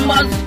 majambazi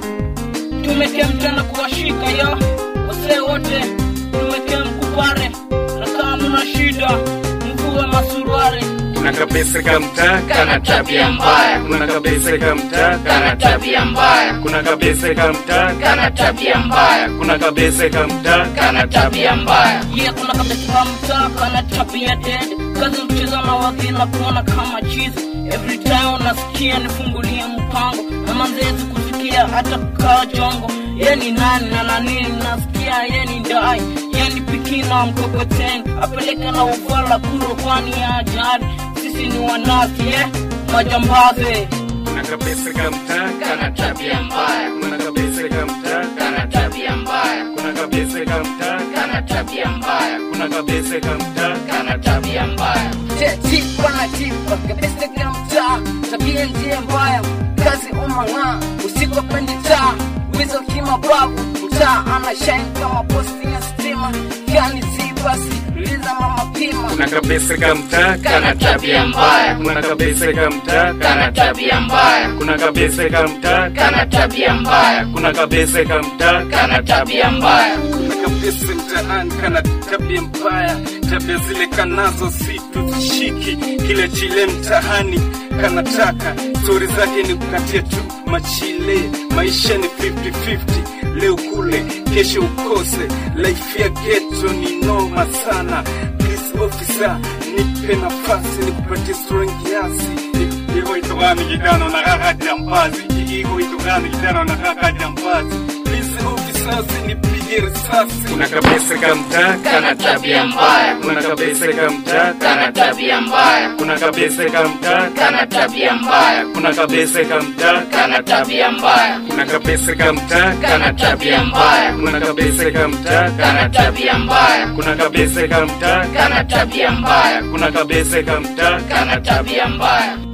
tumeke mtana kuwashika ya wasee wote tumeke mkupare na kama mna shida mvue masuruari kuna kabisa kamtaa kana tabia mbaya kuna kabisa kamtaa kana tabia mbaya kuna kabisa kamtaa kana tabia mbaya kuna kabisa kamtaa kana tabia mbaya ye kuna kabisa mtaa kana tabia dead kazi mcheza na wagina kuona kama chizi every time unasikia nifungulie mpango na manzezi kusikia hata kaa jongo ye ni nani na nanini nasikia ye ni ndai ye ni pikina mkokoteni apeleke na uvala kuro kwani ya ajali sisi ni wanasi ye majambazi kuna kabisa kamtaa kana tabia mbaya kuna kabisa kamtaa kana tabia mbaya kuna kabisa kamtaa kana tabia mbaya kuna kabisa kamtaa kana tabia mbaya tipa na tipa kabisa kila mtaa tabia ndiye mbaya kazi umang'aa usiku pendi taa wizo kimababu mtaa ana shine kama posti ya stima gani si basi liza mama pima kuna kabisa kamtaa kana tabia mbaya kuna kabisa kamtaa kana tabia mbaya kuna kabisa kamtaa kana tabia mbaya kuna kabisa kamtaa kana tabia mbaya kuna kabisa mtaani kana tabia mbaya tabia zile kanazo si tuzishiki kile chile mtaani kanataka stori zake ni kukatia tu machile maisha ni 50-50 leo kule kesho ukose life ya geto ni noma sana please officer nipe nafasi nikupatie stori kiasi iko itogani kijana na kaka jambazi iko itogani kijana na kaka jambazi please officer usinipige risasi kuna kabisa kamtaa kana tabia mbaya kuna kabisa kamtaa kana tabia mbaya kuna kabisa kamtaa kana tabia mbaya kuna kabisa kamtaa kana tabia mbaya kuna kabisa kamtaa kana tabia mbaya kuna kabisa kamtaa kana tabia mbaya kuna kabisa kamtaa kana tabia mbaya kuna kabisa kamtaa kana tabia mbaya